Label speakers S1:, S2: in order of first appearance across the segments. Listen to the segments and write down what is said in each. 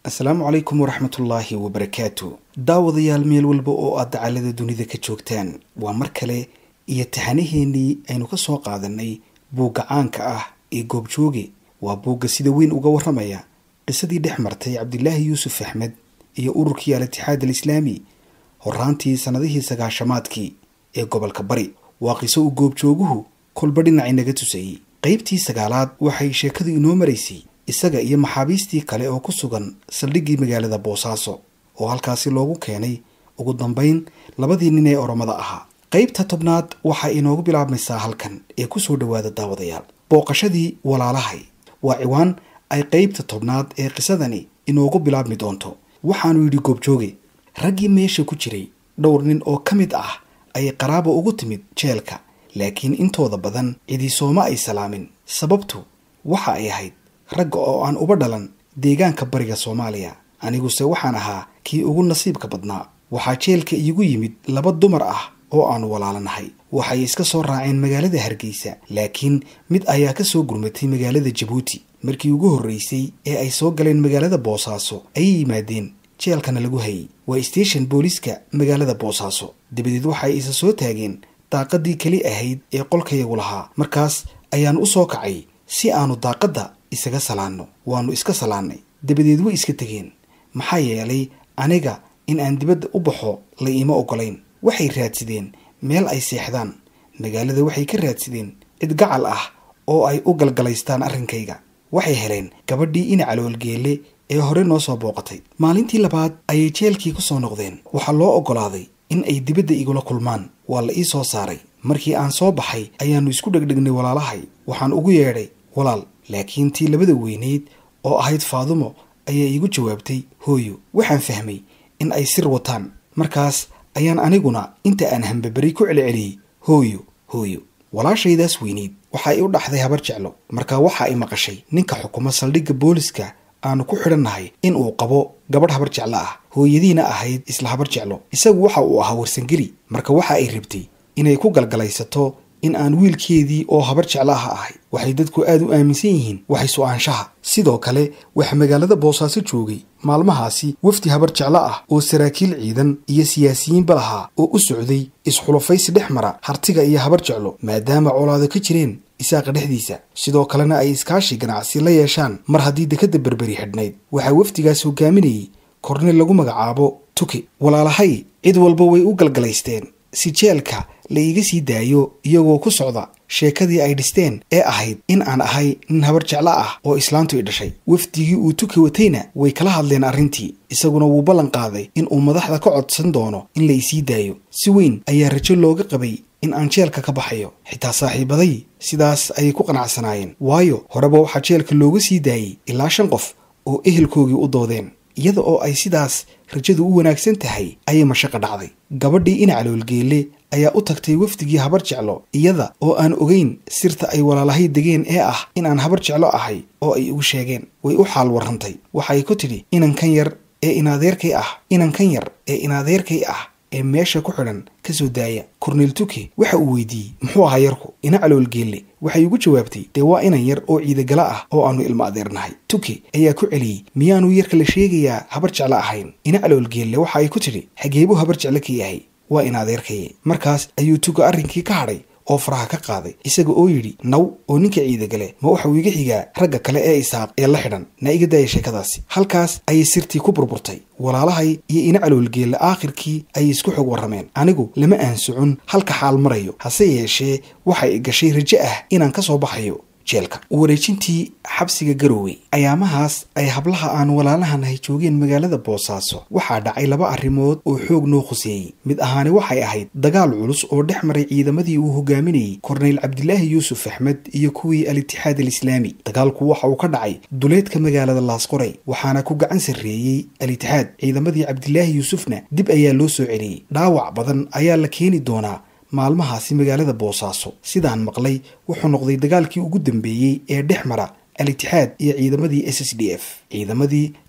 S1: asalaamu calaykum waraxmatullaahi wabarakaatu daawadayaal meel walba oo aad dacalada dunida ka joogtaan waa mar kale iyo taxanaheenii aynu ka soo qaadanay buugga caanka ah ee goobjooge waa buugga sida weyn uga warramaya qisadii dhex martay cabdilaahi yuusuf axmed iyo ururkii al-itixaad alislaami horaantii sannadihii sagaashamaadkii ee gobolka bari waa qiso uu goobjooguhu kolba dhinac inaga tusayey qaybtii sagaalaad waxay sheekadu inoo maraysay isaga iyo maxaabiistii kale oo ku sugan saldhiggii magaalada boosaaso oo halkaasi loogu keenay ugu dambayn labadii nin ee oromada ahaa qaybta tobnaad waxaa inoogu bilaabmaysaa halkan ee kusoo dhowaada daawadayaal booqashadii walaalahay waa ciwaan ay qaybta tobnaad ee qisadani inoogu bilaabmi doonto waxaanu yidhi goobjooge raggii meesha ku jiray dhowr nin oo ka mid ah ayay qaraaba ugu timid jeelka laakiin intooda badan cidii sooma ay salaamin sababtu waxa ay ahayd ragga oo aan uba dhalan deegaanka bariga soomaaliya aniguse waxaan ahaa kii ugu nasiibka badnaa waxaa jeelka iigu yimid laba dumar ah oo aanu walaalanahay waxay iska soo raaceen magaalada hargeysa laakiin mid ayaa ka soo gurmatay magaalada jabuuti markii ugu horreysay ee ay soo galeen magaalada boosaaso ayay yimaadeen jeelkana lagu hayay waa station booliiska magaalada boosaaso dabadeed waxay isa soo taageen daaqadii keli ahayd ee qolkayagu lahaa markaas ayaan u soo kacay si aanu daaqadda isaga salaanno waannu iska salaannay dabadeed way iska tegeen maxaa yeelay aniga in aan dibadda u baxo la iima oggolayn waxay raadsadeen meel ay seexdaan magaalada waxay ka raadsadeen cid gacal ah oo ay u galgalaystaan arrinkayga waxay heleen gabadhii ina caloolgeelle ee hore noo soo booqatay maalintii labaad ayay jeelkii ku soo noqdeen waxaa loo oggolaaday in ay dibadda igula kulmaan waa la ii soo saaray markii aan soo baxay ayaannu isku dhegdhegnay walaalahay waxaan ugu yeedhay walaal laakiin tii labada weyneyd oo ahayd faadumo ayaa iigu jawaabtay hooyo waxaan fahmay in ay sir wataan markaas ayaan aniguna inta aan hambaberi ku celceliyey hooyo hooyo walaashaydaas weyneyd waxa ay u dhaxday habar jeclo markaa waxa ay maqashay ninka xukuma saldhigga booliska aanu ku xidhannahay in uu qabo gabadh habar jeclo ah hooyadiina ahayd isla habar jeclo isagu waxa uu ahaa warsangeli marka waxa ay rabtay inay ku galgalaysato in aan wiilkeedii oo habar jeclo ah ahay waxay dadku aada u aaminsan yihiin waxay su-aanshaha sidoo kale waxaa magaalada boosaaso joogay maalmahaasi wafdi habar jeclo ah oo saraakiil ciidan iyo siyaasiyiinba lahaa oo u socday isxulafaysi dhex mara hartiga iyo habar jeclo maadaama colaado ka jireen isaaqa dhexdiisa sidoo kalena ay iskaashi ganacsi la yeeshaan mar haddii dekadda berberi xidhnayd waxaa wafdigaas hogaaminayay kornel lagu magacaabo tuki walaalahay cid walba way u galgalaysteen si jeelka la iiga sii daayo iyagoo ku socda sheekadii ay dhisteen ee ahayd in aan ahay nin habar jeclo ah oo islaantu i dhashay wafdigii uu tuki watayna way kala hadleen arrintii isaguna wuu ballan qaaday in uu madaxda ka codsan doono in la isii daayo si weyn ayaa rajo looga qabay in aan jeelka ka baxayo xitaa saaxiibaday sidaas ayay ku qanacsanaayeen waayo horeba waxaa jeelka looga sii daayey ilaa shan qof oo ehelkoogii u doodeen iyada oo ay sidaas rajadu u wanaagsan tahay ayay mashaqa dhacday gabadhii ina caloolgeelle ayaa u tagtay wafdigii habar jeclo iyada oo aan ogeyn sirta ay walaalahay degeen ee ah in aan habar jeclo ahay oo ay ugu sheegeen way u xaal warrantay waxay ku tidhi inankan yar ee inadeerkay ah inankan yar ee inadeerkay ah ee meesha ku xidhan ka soo daaya korneel tuki waxa uu weydiiyey muxuu ahaa yarku ina caloolgeelle waxay ugu jawaabtay dee waa inan yar oo ciidagala ah oo aanu ilmo adeernahay tuki ayaa ku celiyey miyaanu yarka la sheegayaa habar jeclo ahayn ina caloolgeelle waxa ay ku tidhi xageebuu habar jeclo ka yahay waa in adeerkaye markaas ayuu tuga arrinkii ka hadhay oo faraha ka qaaday isaga oo yidhi naw oo ninka ciidagale ma waxauu iga xigaa ragga kale ee isaaq ee la xidhan na iga daaya sheekadaasi halkaas ayay sirtii ku burburtay walaalahay iyo ina caloolgeelle aakhirkii ayay isku xog warrameen anigu lama aan socon halka xaal marayo hase yeeshee waxay gashay rajo ah inaan ka soo baxayo jeelka wareejintii xabsiga garowe ayaamahaas ay hablaha aan walaalahanahay joogeen magaalada boosaaso waxaa dhacay laba arrimood oo xoog noo khuseeyey mid ahaani waxay ahayd dagaal culus oo dhex maray ciidamadii uu hogaaminayey korneyl cabdilaahi yuusuf axmed iyo kuwii al-itixaad alislaami dagaalku waxa uu ka dhacay duleedka magaalada laasqoray waxaana ku gacan sarreeyey al-itixaad ciidamadii cabdilaahi yuusufna dib ayaa loo soo celiyey dhaawac badan ayaa la keeni doonaa maalmahaasi magaalada boosaaso sidaan maqlay wuxuu noqday dagaalkii ugu dambeeyey ee dhex mara al-itixaad iyo ciidamadii s s d f ciidamadii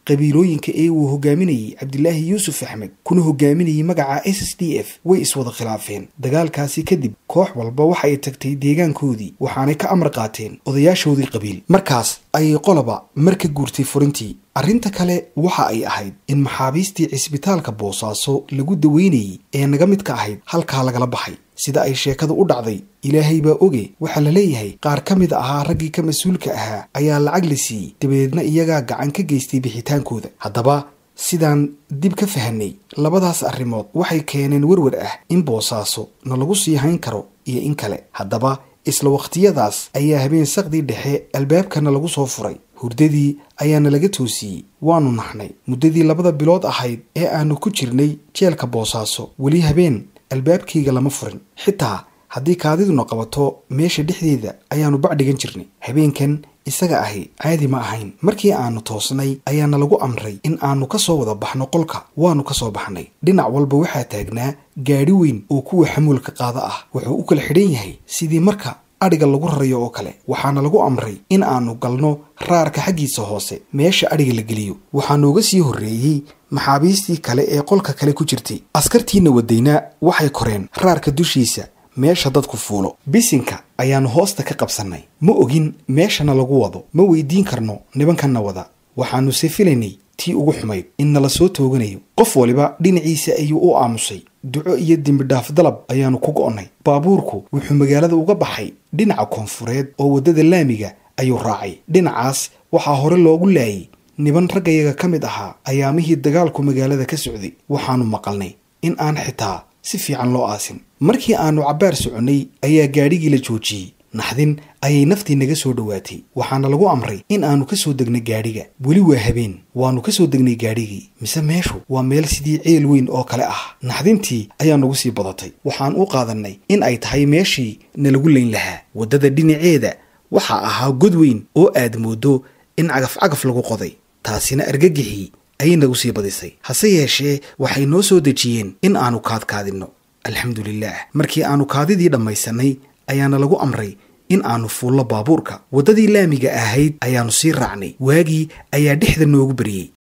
S1: qabiilooyinka ee uu hogaaminayey cabdilaahi yuusuf axmed kuna hogaaminayay magaca s s d f way iswada khilaafeen dagaalkaasi kadib koox walba waxa ay tagtay deegaankoodii waxaanay ka amar qaateen odayaashoodii qabiil markaas ayay qoloba mar ka guurtay furintii arrinta kale waxa ay ahayd in maxaabiistii cisbitaalka boosaaso lagu daweynayey ee naga mid ka ahayd halkaa lagala baxay sida ay sheekadu u dhacday ilaahay baa oge waxaa la leeyahay qaar ka mid ahaa raggii ka mas-uulka ahaa ayaa lacag la siiyey dabadeedna iyagaa gacan ka geystay bixitaankooda haddaba sidaan dib ka fahanay labadaas arrimood waxay keeneen werwer ah in boosaaso na lagu sii hayn karo iyo in kale haddaba isla wakhtiyadaas ayaa habeen saqdii dhexe albaabkana lagu soo furay hurdadii ayaana laga toosiyey waanu naxnay muddadii labada bilood ahayd ee aanu ku jirnay jeelka boosaaso weli habeen albaabkayga lama furin xitaa haddii kaadiduna qabato meesha dhexdeeda ayaanu bacdhigan jirnay habeenkan isaga ahi caadi ma ahayn markii aanu toosnay ayaana lagu amray in aanu ka soo wada baxno qolka waanu ka soo baxnay dhinac walba waxaa taagnaa gaadhi weyn oo kuwa xamuulka qaada ah wuxuu u kala xidhan yahay sidii marka adhiga lagu rarayo oo kale waxaana lagu amray in aanu galno raarka xaggiisa hoose meesha adhiga la geliyo waxaa nooga sii horreeyey maxaabiistii kale ee qolka kale ku jirtay askartiina wadayna waxay koreen raarka dushiisa meesha dadku fuulo bisinka ayaannu hoosta ka qabsannay ma ogin meeshana lagu wado ma weydiin karno nibankanna wada waxaannu se filaynay tii ugu xumayd in nala soo tooganayo qof waliba dhinaciisa ayuu u aamusay duco iyo dembidhaaf dalab ayaannu ku go'onnay baabuurku wuxuu magaalada uga baxay dhinaca koonfureed oo waddada laamiga ayuu raacay dhinacaas waxaa hore loogu laayay niban raggayaga ka mid ahaa ayaamihii dagaalku magaalada ka socday waxaannu maqalnay in aan xitaa si fiican loo aasin markii aannu cabbaar soconnay ayaa gaadhigii la joojiyey naxdin ayay naftii naga soo dhowaatay waxaana lagu amray in aannu ka soo degnay gaadhiga weli waa habeen waannu ka soo degnay gaadhigii mise meeshu waa meel sidii ceel weyn oo kale ah naxdintii ayaa nagu sii badatay waxaan u qaadannay in ay tahay meeshii nalagu layn lahaa waddada dhinaceeda waxaa ahaa god weyn oo aad mooddo in cagaf cagaf lagu qoday taasina argagixii ayay nagu sii badisay hase yeeshee waxay noo soo dejiyeen in aannu kaadkaadinno alxamdulilaah markii aannu kaadidii dhammaysannay ayaana lagu amray in aannu fuullo baabuurka waddadii laamiga ahayd ayaannu sii raacnay waagii ayaa dhexda noogu beriyey